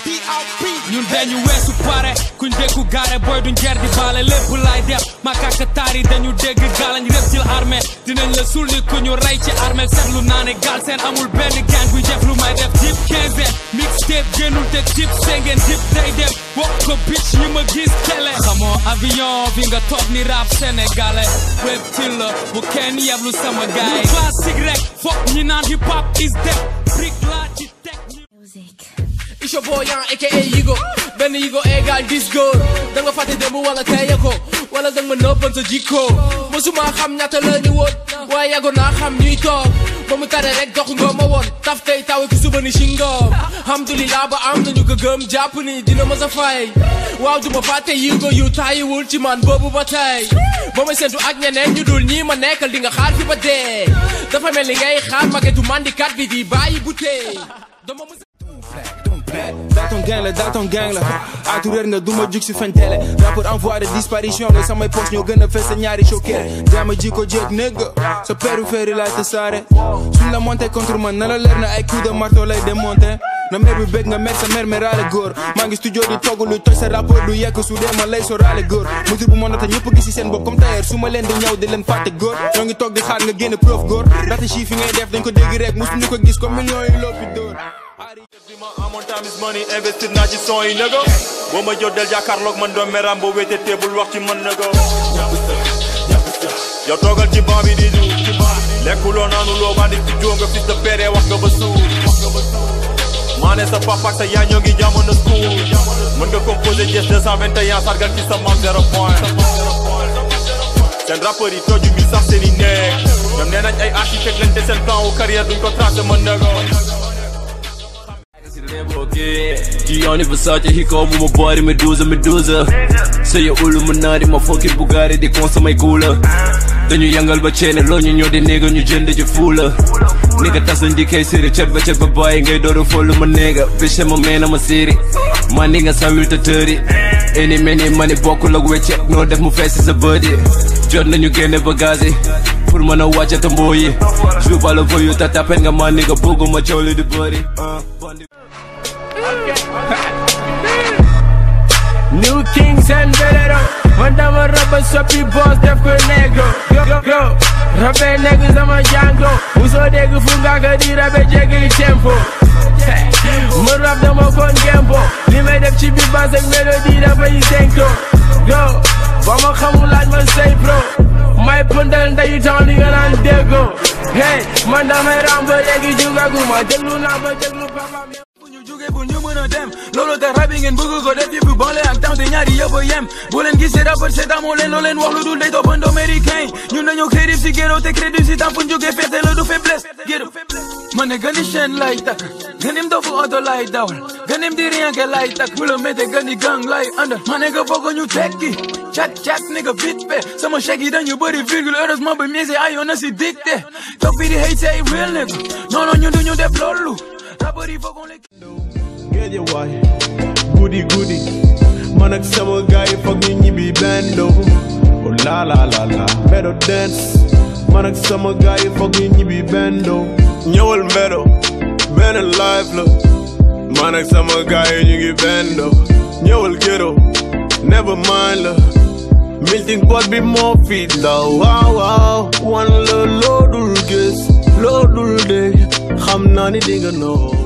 ñun dañu weesu pare kuñ dékku gaare booy duñ jar di baale lépp laay def makaka taar yi dañu dégg gaalañ rëb ci armée dinañ la sulli ku ñu rey ci armée seetlu naa ne gaal seen amul benn gang buy def lu may def jip 15 mixtape génnul te jip sengeen jip day dem wax ko bitch yi ma gis télé xamoo avion bi nga toog ni rap sénégalais web til la bu kenn yeblu sama gaay classique rek foog ñi naan hip hop is dead brick laa ci teg It's your boy Young aka Yigo benn Yigo égal dis góor da nga fàtte démb wala teye ko wala da nga ma nëbbal sa jikko mosuma xam ñaata la ñu woon waaye yàggoon naa xam ñuy toog ba mu tare rek dox nga ma woon taf tey taw ki suba ni shingoom alhamdulilah ba am nañu ko gëm jàpp ni dina ma sa fay waaw du ma fàtte Yigo yu taayiwul ci man boobu ba tey ba may sentu ak ñeneen ñu dul ñii ma nekkal di nga xaar fi ba dee dafa mel ni ngay xaar magetu mandikat bi di bàyyi butee dama mës Dans ton gang la dans ton gang la atu réer nga duma jug si fen télé rapport en voie de disparition nga samay poche ñoo gën a fees sa ñaari choqué jaama ji ko jéeg négga sa périphérie laay te saare suñ la monté contre man na la leer na ay coup de marteau lay démonté na mer bi bëgg nga mer sa mer meraale góor maa ngi studio di togg lu toj sa rapport du yekk su dee ma lay soraale góor mesure bu monata ñëpp gis si seen bopp comme tailleur su ma leen di ñëw di leen fàtte góor ñoo ngi toog di xaar nga génn preuve góor ndaxte chiffre yi ngay def dañ ko dégg rek musuñu ko gis comme millions yi loppi dóor amoon time is money investir naa ci son yi nëgo boo ma jot del jàkkaarloog man doom meram boo wéete teebul wax ci man nëgo yow toogal ci banc bi di du lekkuloo naanuloo bandi ci joo nga fils de père wax nga ba suur maa ne sa papa ak sa yaay ñoo ngi jamono school mën nga composé Jess 221 sargal ci sa mam zéro point seen rappeurs yi toju ñu sax seen i néeg ñoom nee nañ ay architecte lañ te seen plan wu carrière duñ ko tracé mën nëgo Gianni Versace hiko mu ma body Medusa Medusa Say Illuminati ma fucking Bugatti di consommer cooler dañu yangal ba ceene loo ñu ñoo di néega ñu jënd ci fuula nigga tas nañ di kay séri cet ba cet ba bàyyi ngay dooru follu ma néega biche ma meena ma séri ma ni nga sawil te tëri eni meni mani bokkul ak weccet noo def mu fees sa bët yi jot nañu génne bagage yi pour mën a wàcce ta mboo yi joue pas le voyou ta tapet nga ma nigga bëgguma coow li di bëri New Kings and Velero Man dama raba soppi boss def ko negro Yo yo Rabe negro sama jango Muso dégg fu nga ka di rabe jéggi tempo Mu rap dama kon gembo Li may def ci biir bass ak mélodie dafay senko Yo ba ma xamul laaj ma say pro may pëndal ndeyu temps li nga naan déggo Hey man damay ram ba léegi jugaguma déglu naa ba déglu papa bu ñu jógee bu ñu mën a dem loolu tax rab yi ngeen bëgg ko def yëpp banle ak temps te ñaari yëpp a yem bu leen gisee rapport c'est amoo leen loo leen wax lu dul day toppandoo américain ñun dañoo crédit si géro te crédit si temps fu ñu jógee fete la du faiblesse géro ma ne gani chaîne lay takk ganim dofu oto lay dawal ganim di rien que lay takk bu la méttee gani gang lay àndal ma ne nga foog ñu tekki chat chat ni nga vite fait sama chèque yi dañu bëri virgule heureusement ba mise ayoon na si dicté topp bi di hate say real nigga non non ñun duñu def loolu rapport yi foog on les géej waay guddi guddi man ak sama gaay yi foog ñu ñibbi bendo oh la la la la mbedo dance man ak sama gaay yi foog ñu ñibbi bendo ñëwal mbedo benn live la man ak sama gaay yi ñu ngi bendo ñëwal ghetto never mind la melting pot bi moo fi la waaw waaw wan la loo dul gis loo dul dégg xam naa ni dinga noo